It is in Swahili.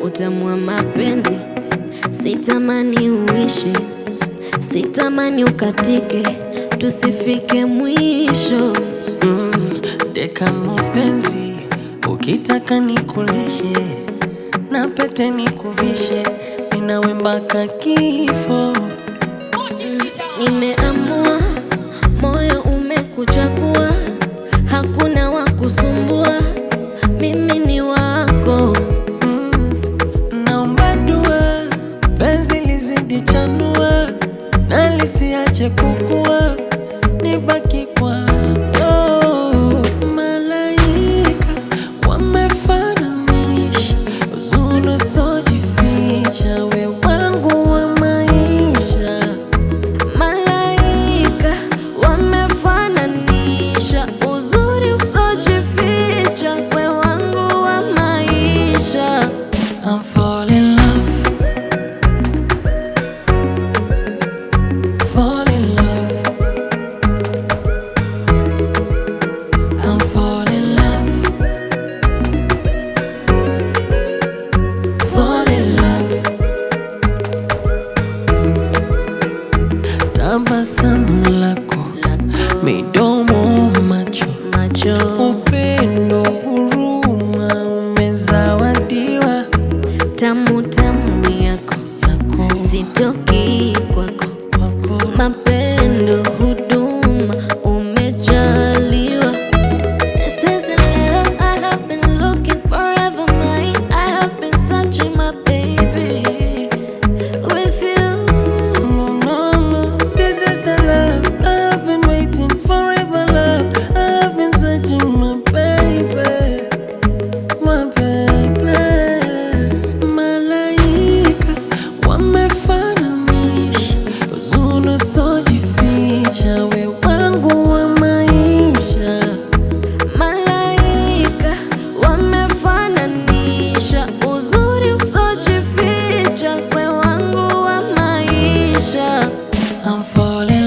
utamu wa mapenzi, sitamani uishi, sitamani ukatike, tusifike mwisho. Deka mapenzi, ukitaka nikulishe na pete nikuvishe, ninawe mpaka kifo. Nimeamua, moyo umekuchagua, hakuna wa kusumbua, mimi ni wako. Naomba dua, penzi lizidi chanua na lisiache kukua, nibaki kwako. Malaika wamefananisha uzuri usiojificha, we wangu wa maisha. Malaika wamefananisha uzuri usojificha, we wangu wa maisha. I'm fall in love. Fall in love. I'm fall in love. Fall in love. Tabasamu lako, midomo, macho, Macho upendo, huruma umezawadiwa tamu tamu yako, yako sitoki kwako, kwako. mapendo huduma umejaliwa. This is the love I have been looking forever, my I have been searching my baby with you. No, no, no, this is the love I've been waiting forever, love. I've been searching my baby, my baby. Malaika wamefananisha uzuri usiojificha, we wangu wa maisha. Malaika wamefananisha uzuri usojificha, we wangu wa maisha. I'm falling